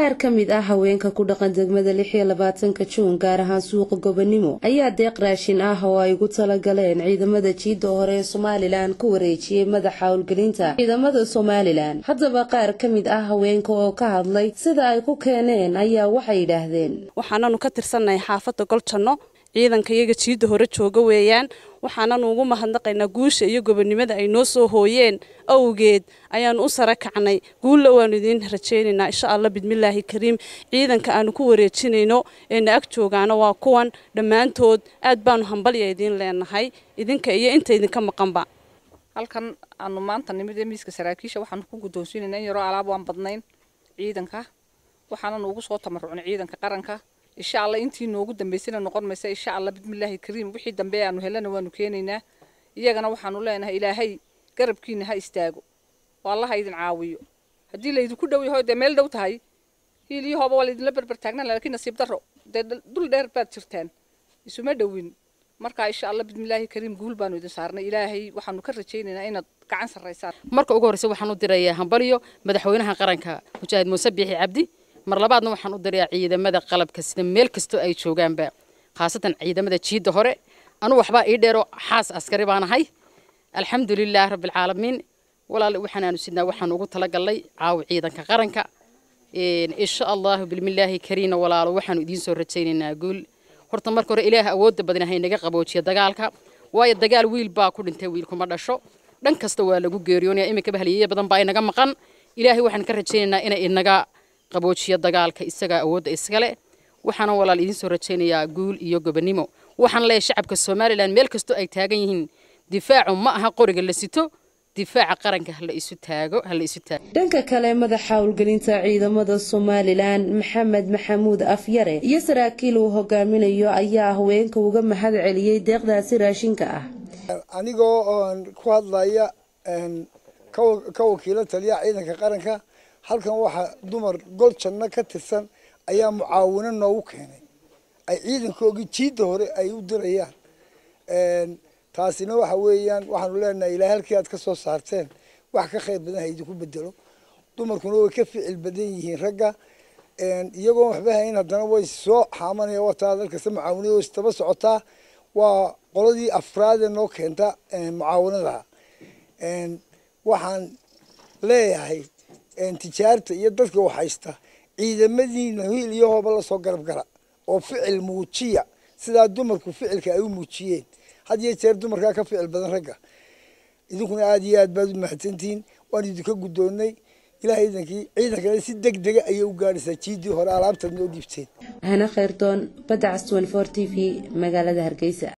qaar ka mid ah haweenka ku dhaqan degmada lix iyo labaatanka juun gaar ahaan suuqa gobonimo ayaa deeq raashin ah oo ay ugu talagaleen ciidamada jiidda hore ee somalilan ku wareejiyey madaxa howlgelinta ciidamada somalilan haddaba qaar ka mid ah haweenka oo ka hadlay sida ay ku keeneen ayaa waxay yidhaahdeen waxaananu ka tirsannahay xaafadda goljanno ciidanka iyaga jiidda hore jooga weeyaan waxaananu ugu mahadnaqaynaa guusha iyo gobonnimada ay noo soo hooyeen awgeed ayaanu u sara kacnay guulla waanu idiin rajaynaynaa insha allah bidmillaahi kariim ciidanka aanu ku wareejinayno eena ag joogaana waa kuwan dhammaantood aad baanu hambalya idiin leenahay idinka iyo inta idinka maqanba halkan aanu maanta nimid ee miiska saraakiisha waxaanu ku guddoonsiinayna in yaroo alaab waan badnayn ciidanka waxaananu ugu soo tamarucnay ciidanka qaranka insha allah intii noogu dambaysana noqon maysa insha allah bismillaahi kariim wixii dambe aanu helana waanu keenaynaa iyagana waxaanu leenahay ilaahay garabkiina ha istaago oo allaha idin caawiyo haddii laydinku dhow yaho dee meel dhow tahay hiiliyahooba waa laydinla berber taagnaan laakiin nasiib darro dee dul dheer baad jirtaan isuma dhowin marka insha allah bismillaahi kariim guul baanu idin saarnay ilaahay waxaanu ka rajaynaynaa inaad gacan sarraysaan marka ugu horreysa waxaan u dirayaa hambalyo madaxweynaha qaranka mujaahid muuse biixi cabdi mar labaadna waxaan u dirayaa ciidamada qalabka sida meel kastoo ay joogaanba khaasatan ciidamada jiidda hore anu waxbaa ii dheero xaas askari baan ahay alxamdulilaah rabbilcaalamiin walaal waxaan aanu sidnaa waxaan ugu talagalnay caawi ciidanka qaranka insha allahu bilmillaahi kariina walaalo waxaanu idiin soo rajaynaynaa guul horta marka hore ilaah awoodda badan hay naga qaboojiya dagaalka waayo dagaal wiil baa ku dhintay wiil kuma dhasho dhan kasta waa lagu geeriyoonaya iminkaba halyeeye badan baa inaga maqan ilaahay waxaan ka rajaynaynaa inay inaga qaboojiyo dagaalka isagaa awoodda iskale waxaana walaal idiin soo rajaynayaa guul iyo gobonnimo waxaan leeyahay shacabka somalilan meel kastoo ay taagan yihiin difaacu ma aha qoriga la sito difaaca qaranka hala isu taago hala isu taago dhanka kale madaxa howlgelinta ciidamada somalilan maxamed maxamuud afyare iyo saraakiil uu hogaaminayo ayaa haweenka uga mahad celiyey deeqdaasi raashinka ah anigoo oon ku hadlaya ka wakiilo taliyaha ciidanka qaranka halkan waxaa dumar gol janno ka tirsan ayaa mucaawino noogu keenay ay ciidankoogii jiidda hore ay u dirayaan taasina waxa weeyaan waxaanu leenahay ilaa halkii aad ka soo saarteen wax ka khayr badan ha idinku bedelo dumarkuna way ka ficil badan yihiin ragga iyagoon waxba hayn haddana way soo xaamanaya wataa dalkasta mucaawinada way istaba socotaa waa qoladii afraadee noo keenta mucaawinadaha waxaan leeyahay tijaarta iyo dadka wax haysta ciidamadiina hiil iyo hooba lasoo garab gala oo ficil muujiya sidaa dumarku ficilka ay u muujiyeen had iyo jeer dumarkaa ka ficil badan ragga idinkuna aada iyo aad baad u mahadsantihiin waan idinka guddoonnay ilahay idankii ciidankana si deg dega ayay u gaadhaysaa jiiddii hore alaabtaad noo dhiibteen hana khayrdoon badda cas t v magaalada hargeysa